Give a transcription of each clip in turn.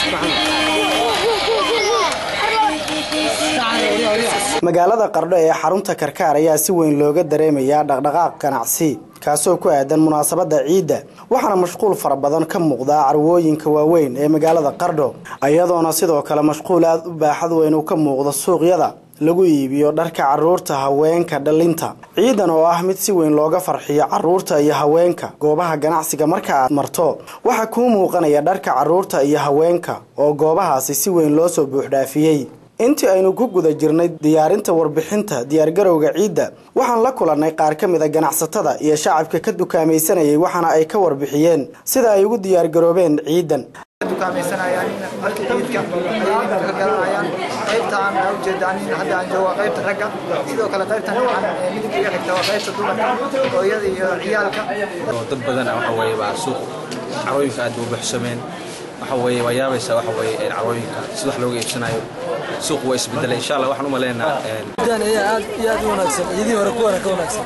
magaalada qardho ee xarunta karkaar ayaa si weyn looga dareemayaa dhaqdhaqaaq ganacsi kaasoo ku aadan munaasabada ciidda waxaana mashquul fara badan ka muuqdaa carwooyinka waaweyn ee magaalada qardho iyadoona sidoo kale mashquul aada u baaxad weyn uu ka muuqdo suuqyada lagu iibiyo dharka caruurta haweenka dhalinta ciidan oo ah mid si weyn looga farxiyo caruurta iyo haweenka goobaha ganacsiga marka aad marto waxaa kuu muuqanaya dharka caruurta iyo haweenka oo goobahaasi si weyn loo soo buuxdhaafiyey intii aynu ku guda jirnay diyaarinta warbixinta diyaargarowga ciidda waxaan la kulannay qaar ka mid a ganacsatada iyo shacabka ka dukaamaysanayay waxaana ay ka warbixiyeen sida ay ugu diyaargaroobeen ciidan dukaamaysanayaan markii ciidka ayay ka garanayaan qaybtaan aa ujeedaan hadda aan joogo qaybta ragga sidoo kale qaybtan dhinacan midabka iga xigta waa qaybta dumarka hooyada iyo ciyaalka dad badan waxa weeye baa suuq carooyinka aad u buuxsameen waxa weeye waa yaabaysa waxa weeye carooyinka si wax looga iibsanayo suuq waa isbedelay insha allah waxaan u maleynayaa ciidan ayaa aad iyo aad u wanaagsan ciidihii hore kuwana ka wanaagsan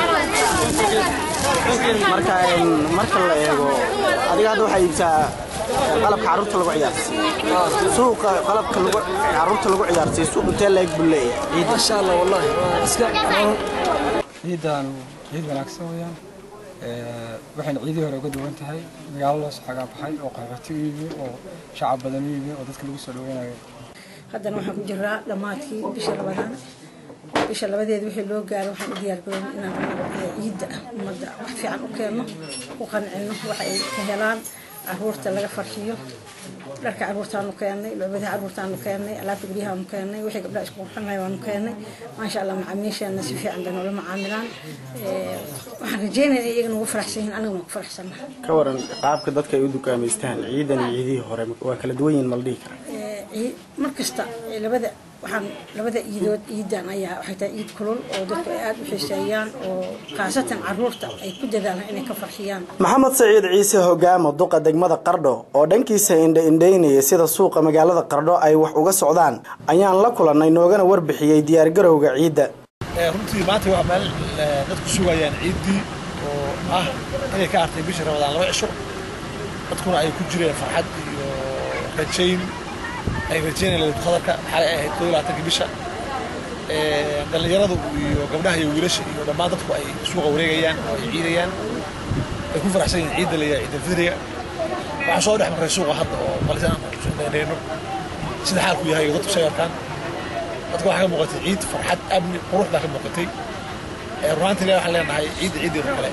marka marka la eego adiga hadda waxaa iibsaa qalabka caruurta lagu ciyaarsiiyo suuqa qalabka caruurta lagu ciyaarsiiyo suuq intee leeg buu leeyahay maasha allah wallahi waa iska ciidan ciid wanaagsan weeyaan waxayna ciidii hore uga duwan tahay magaalo loo soo xagaa baxay oo qaxooti u yimi oo shacab badan u yimi oo dadka lagu soo dhaweynayo haddana waxaan ku jiraa dhammaadkii bisha labadaan bisha labadeeda wixii loo gaaro waxaan u diyaargaroon inaan ciidda ummadda wax fiican u keenno u qancino waxa ay ka helaan caruurta laga farxiyo dharka caruurtaanu keennay lucbadaha caruurtaanu keennay alaabta guryahaanu keennay wixii gabdhaha isku qurxinaya waanu keennay maasha allah macaamiisheena si fiican bay noola macaamilaan waxaan rajeynaya in iyagana ugu faraxsan yihiin aniguna ku faraxsannaha ka waran qaabka dadka ay u dukaamaystaan ciidan iyo ciidihii hore waa kala duwan yihiin ma la dhihi karaa mar kasta labada waxaan labada iidood ciidan ayaa waxay tahay ciid kulul oo dadku ay aada u xiiseeyaan oo khaasatan caruurta ay ku dadaalaan inay ka farxiyaan maxamed saciid ciise hogaamo duqa degmada qardho oo dhankiisa indha indhaynayay sida suuqa magaalada qardho ay wax uga socdaan ayaan la kulannay noogana warbixiyey diyaargarowga ciidda runtii maanta waa meel dadku sugayaan ciiddii oo ah inay ka hartay bisha ramadaan laba cisho dadkuna ay ku jireen farxad iyo rajayn ay rajeynayaan qadarka xalay ay ahayd koo labaatanka bisha dhallinyaradu iyo gabdhaha iyo wiilasha iyo dhammaan dadku ay suuqa wareegayaan oo ay ciidayaan ay ku faraxsan yihiin ciidda layaa ciidda fidriga waxaan soo dhex marray suuqa hadda oo qalisan aan sida xaalku yahay oo dadku sayarkaan dadka waxaa ka muuqatay ciid farxad amni qurux baa ka muuqatay runaantii ilaa waxaan leenahay ciidda ciiddeeda kale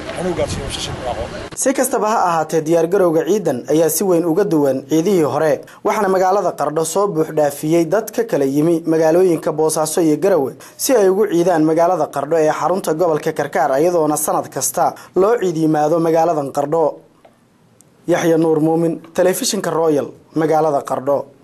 si kastaba ha ahaatee diyaargarowga ciidan ayaa si weyn uga duwan ciidihii hore waxaana magaalada qardho soo buuxdhaafiyey dad ka kala yimi magaalooyinka boosaaso iyo garawe si ay ugu ciidaan magaalada qardho ee xarunta gobolka karkaar iyadoona sanad kasta loo ciid yimaado magaaladan qardho yaxya nuur muumin telefishinka royal magaalada qardho